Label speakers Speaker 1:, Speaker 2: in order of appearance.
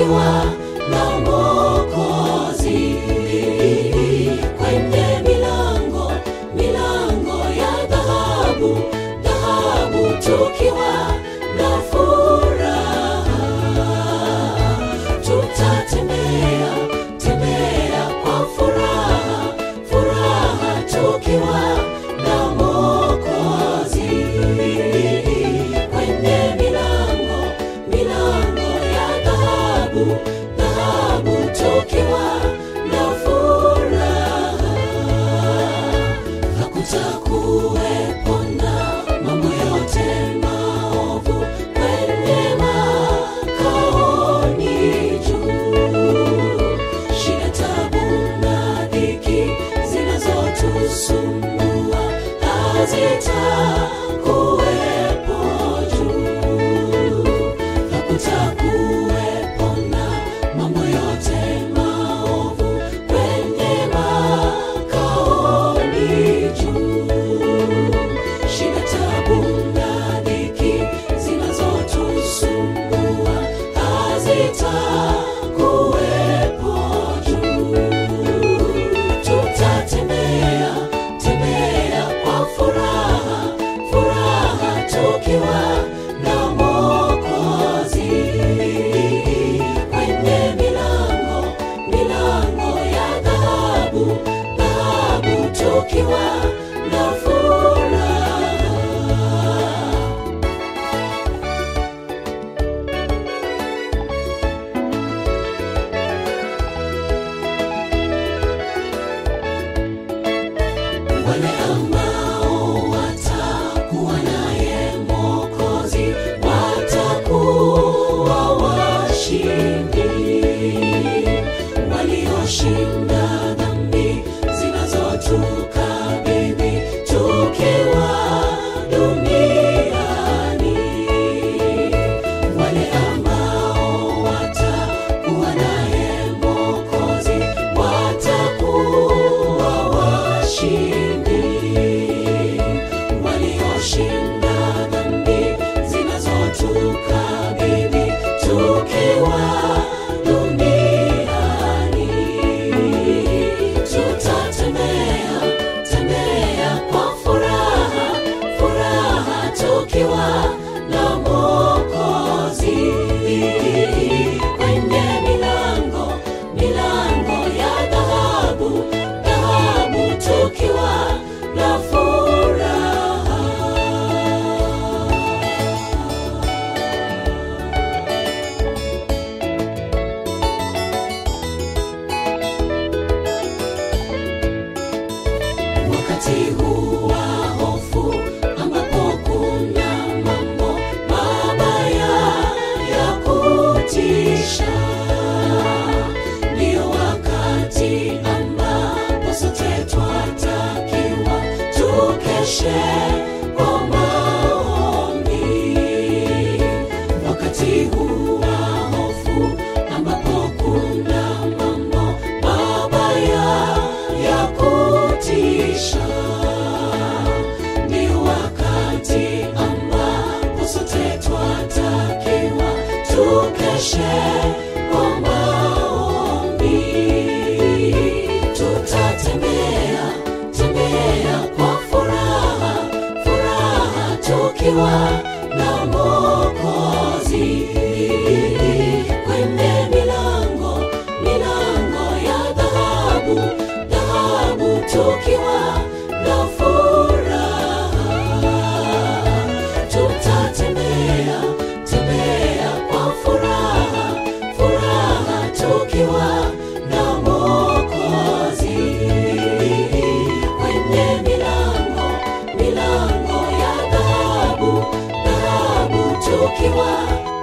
Speaker 1: tukiwa na Mwokozi kwenye milango milango ya dhahabu dhahabu tukiwa na furaha tutatembea tembea kwa furaha furaha tukiwa na Mwokozi kwenye milango milango ya dhahabu dhahabu tukiwa na furaha hakutakuwepo na mambo yote maovu kwenye makaoni juu shida tabu na dhiki zinazotusumbua hazitakuwepo juu hakutakuwepo na mambo yote maovu kwenye makaoni juu shida tabu na dhiki zinazotusumbua hazitakuwepo juu tutatembea tembea kwa furaha furaha tukiwa na Mwokozi kwenye milango milango ya dhahabu dhahabu tukiwa na furaha wale ambao watakuwa naye Mwokozi watakuwa washindi, walioshinda dhambi zinazotukabili tukiwa duniani, wale ambao watakuwa naye Mwokozi watakuwa washindi, walioshinda dhambi zinazotukabili tukiwa duniani. Tutatembea tembea kwa furaha furaha tukiwa na Mwokozi kwenye milango milango ya dhahabu dhahabu tukiwa na furaha wakati huu wa hofu ambapo kuna mambo mabaya ya kutisha ndio wakati ambapo sote twatakiwa tukeshe kwa maombi wakati huu wa hofu ambapo kuna mambo mabaya ya kutisha ndio wakati ambapo sote twatakiwa tukeshe kwa maombi tutatembea tembea kwa furaha furaha tukiwa na Mwokozi kwenye milango milango ya dhahabu dhahabu tukiwa na furaha tutatembea tembea kwa furaha furaha tukiwa na Mwokozi kwenye milango milango ya dhahabu dhahabu tukiwa